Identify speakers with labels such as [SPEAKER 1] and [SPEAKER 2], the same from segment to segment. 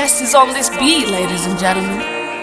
[SPEAKER 1] best is on this beat, ladies and gentlemen.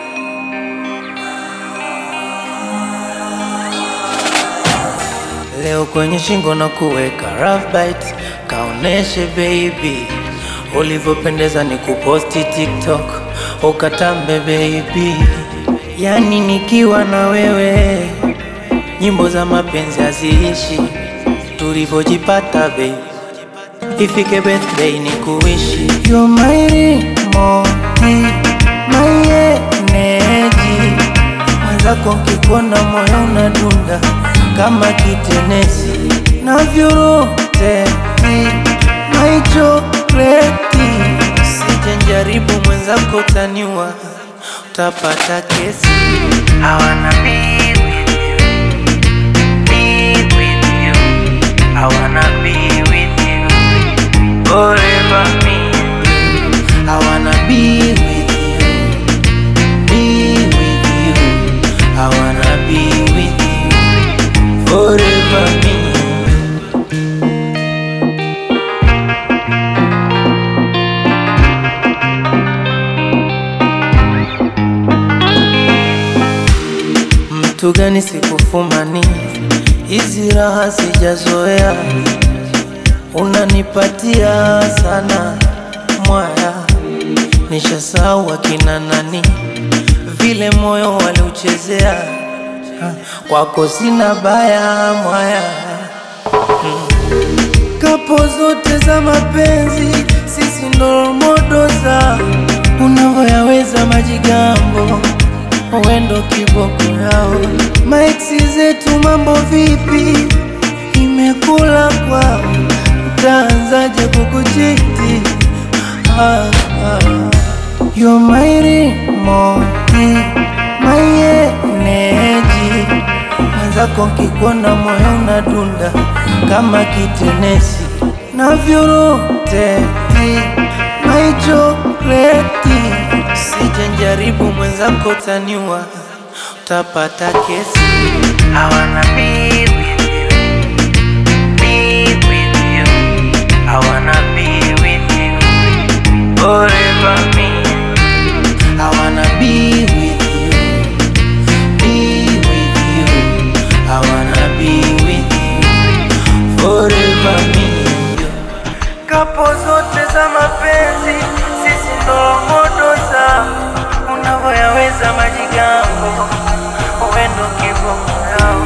[SPEAKER 2] Leo kwenye shingo na kuweka rough bite, kaoneshe baby ulivyopendeza, ni kuposti TikTok ukatambe baby, yani nikiwa na wewe nyimbo za mapenzi haziishi, tulivyojipata baby, ifike birthday ni kuishi You're my remoti, my energy mwenzako nkikuona moyo unadunda kama kitenesi navyuroteti my chokleti sije njaribu mwenzako taniwa utapata kesi hawana be with you, be with you. Hawana be with you, forever me and you. Hawana be with you be with you. I wanna be with you forever. Me. and you. Mtu gani sikufumani, hizi raha sijazoea, unanipatia sana mwaya, nishasahau akina nani vile moyo waliuchezea, Ha, kwako sina baya mwaya kapo zote za mapenzi, sisi ndo modo za unavyoyaweza majigambo, wendo kiboko yao. Maiksi zetu mambo vipi? Imekula kwao, utaanzaje kukuchiti? ah, ah. You're my remote, my energy mwenzako nkikuona moyo unadunda kama kitenesi navyuroteti my chokleti sije njaribu mwenzako taniwa utapata kesi hawana be with you, be with you. Hawana be with you, forever me and you. Hawana be with you be with you. I wanna be with you forever, me and you. Kapo zote za mapenzi, sisi ndo modo za unavyoyaweza majigambo, uendo kiboko yao.